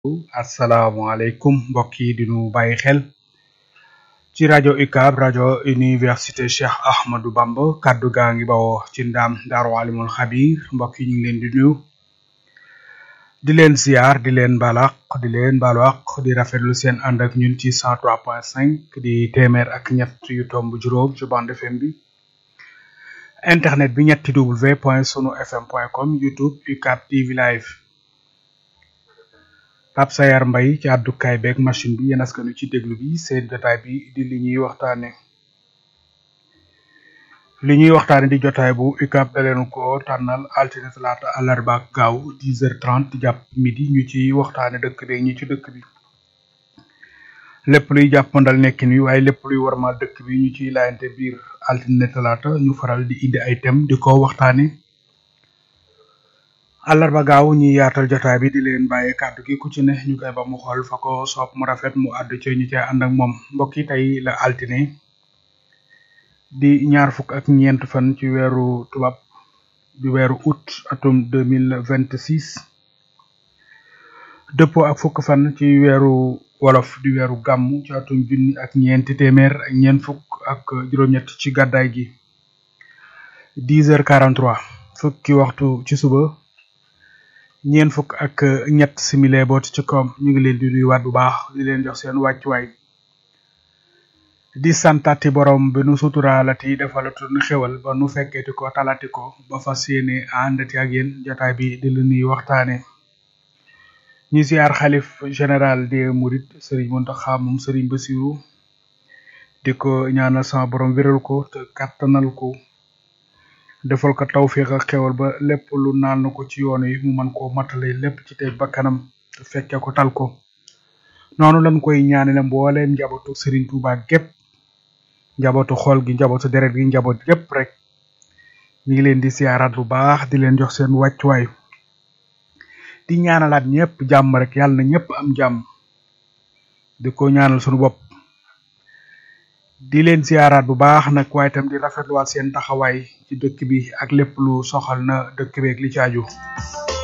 asalaamaaleykum mbokk yi di nu bàyyi xel ci rajo UCAB rajo université Cheikh Ahmadou Bamba kaddu gaa ngi bawoo ci ndaam daaru alimul xabir mbokk yi ñu ngi leen di nuyu di leen ziar di leen balaq di leen balaq di rafetlu seen ànd ak ñun ci 103.5 di téeméer ak ñett yu tomb juróom ci bande FM bi internet bi ñetti w point sunu fm point com youtube UCAB TV live Pape Sayar Mbay ci àddukaay beeg machine bi yéen askanu ci déglu bi seen jotaay bi di li ñuy waxtaane li ñuy waxtaane di jotaay bu UCAB da leen ko tànnal altine talaata àllarba ak gaaw 10h30 jàpp midi ñu ci waxtaane dëkk bi ñi ci dëkk bi lépp luy jàppandal nekkin wi waaye lépp luy warmal dëkk bi ñu ciy laayante biir altine talaata ñu faral di indi ay thème di ko waxtaane àllarba gaaw ñi yaatal jotaay bi di leen bàyyi kàddu gi ku ci ne ñu koy ba mu xool fa ko soob mu rafet mu àddu ci ñu cay ànd ak moom mbokk yi tey la altine di ñaar fukk ak ñeent fan ci weeru tubaab di weeru août atum deux mille vingt six dëppoo ak fukk fan ci weeru wolof di weeru gàmmu ci atum junni ak ñeenti téeméer ak ñeent fukk ak juróom-ñett ci gàddaay gi dix heures quarante trois fukki waxtu ci suba ñeent fukk ak ñett simile boot ci koom ñu ngi leen di nuyuwaat bu baax di leen jox seen wàccuwaay di santati borom bi nu suturaalati defalatu nu xewal ba nu fekkeeti ko talati ko ba fas yéene àndati ak yéen jotaay bi di lu nuy waxtaane ñi siyaar xalif général des mourides sëriñ Mountakha moom sëriñ Bassirou di ko ñaanal sama borom wéral ko te kattanal ko defal ko tawfiq ak xewal ba lépp lu naan na ko ci yoon yi mu mën koo matale lépp ci tey bakkanam te fekke ko tal ko noonu lañ koy ñaanale mbooleem njabootu Serigne Touba gépp njabootu xol gi njabootu deret gi njaboot gépp rek ñu ngi leen di siyaaraat bu baax di leen jox seen wàccuwaay di ñaanalaat ñëpp jàmm rek yàlla na ñëpp am jàmm di ko ñaanal sunu bopp di leen siyaaraat bu baax nag waaye itam di rafetluwaat seen taxawaay ci dëkk bi ak lépp lu soxal na dëkk beeg li ci aju